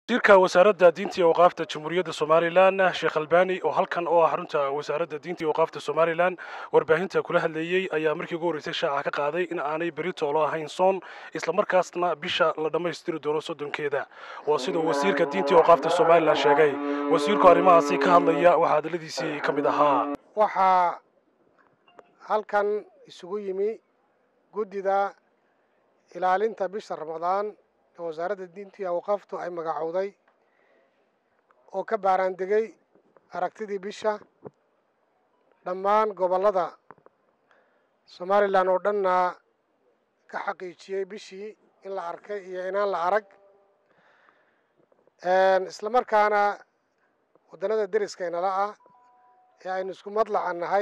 wasiirka wasaaradda diinta iyo waqaafta jamhuuriyadda somalilan sheekh albani oo halkan oo ah xarunta wasaaradda diinta iyo waqaafta somalilan warbaahinta kula hadleeyey ayaa markii ugu horreysay shaaca ka qaaday in aanay beri toolo ahayn soon islamarkaasna bisha la dhammaystiri doono soddonkeeda waa siduu wasiirka diinta iyo waqaafta somalilan sheegay wasiirku arrimahaasi ka hadlaya waxaa hadalladiisii ka mid ahaa waxaa halkan isugu yimi guddida ilaalinta bisha ramadaan ee wasaaradda diinta iyo awqaaftu ay magacowday oo ka baaraandegay aragtidii bisha dhammaan gobollada somalilan oo dhanna ka xaqiijiyey bishii in la arkay iyo inaan la arag isla markaana waddannada deriskaynala ah ee aynu isku madlaca nahay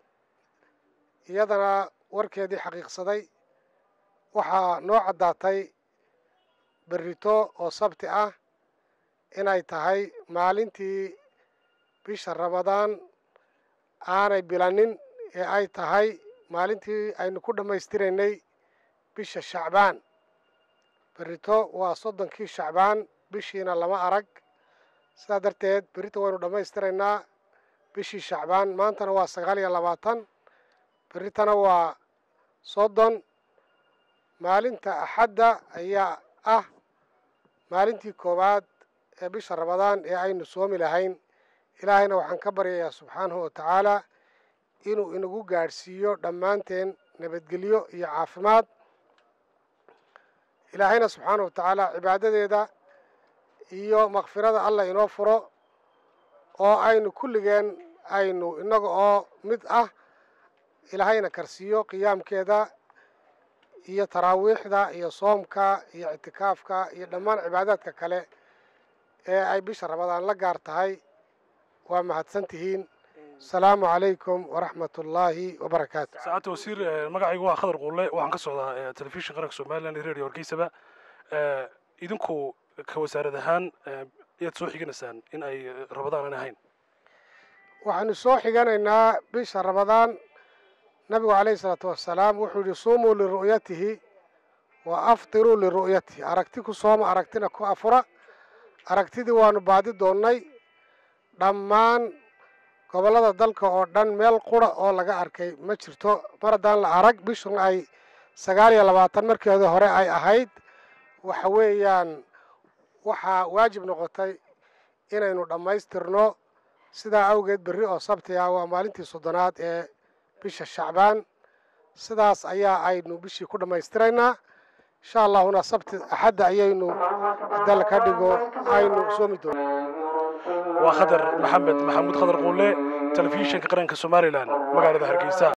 iyadana warkeedii xaqiiqsaday waxaa noo caddaatay berrito oo sabti ah inay tahay maalintii bisha ramadaan aanay bilanin ee ay tahay maalintii aynu ku dhammaystiraynay bisha shacbaan berrito waa soddonkii shacbaan bishiina lama arag sidaa darteed berrito waynu dhammaystiraynaa bishii shacbaan maantana waa sagaal iyo labaatan berritana waa soddon maalinta axadda ayaa ah maalintii koowaad ee bisha ramadaan ee aynu soomi lahayn ilaahayna waxaan ka baryayaa subxaanahu wa tacaalaa inuu inagu gaadhsiiyo dhammaanteen nabadgelyo iyo caafimaad ilaahayna subxaanahu wa tacaalaa cibaadadeeda iyo makfirada allah inoo furo oo aynu kulligeen aynu innaga oo mid ah ilaahayna karsiiyo qiyaamkeeda iyo taraawiixda iyo soomka iyo ictikaafka iyo dhammaan cibaadaadka kale ee ay bisha ramadaan la gaar tahay waa mahadsan tihiin asalaamu calaykum waraxmat ullaahi wabarakaatu saacadda wasiir magacaygu waa khadar quulle waxaan ka socdaa telefishin qaranka somalilan iyo radio hargeysaba idinku ka wasaarad ahaan ayaad soo xiganaysaan in ay ramadaan aan ahayn waxaanu soo xiganaynaa bisha ramadaan nabigu calayhi isalaatu wassalaam wuxuu yidhi suumuu liru'yatihi wa aftiruu liru'yatihi aragti ku sooma aragtina ku afura aragtidii waanu baadi doonnay dhammaan gobollada dalka oo dhan meel qura oo laga arkay ma jirto mar haddaan la arag bishun ay sagaal iyo labaatan markeeda hore ay ahayd waxa weeyaan waxaa waajib noqotay inaynu dhammaystirno sidaa awgeed berri oo sabti ah waa maalintii soddonaad ee bisha shacbaan sidaas ayaa aynu bishii ku dhammaystiraynaa insha allahuna sabti axadda ayaynu hadal ka dhigo aynu soomi doono waa khadar maxamed maxamuud khadar quulle telefishinka qaranka somalilan magaalada hargeysa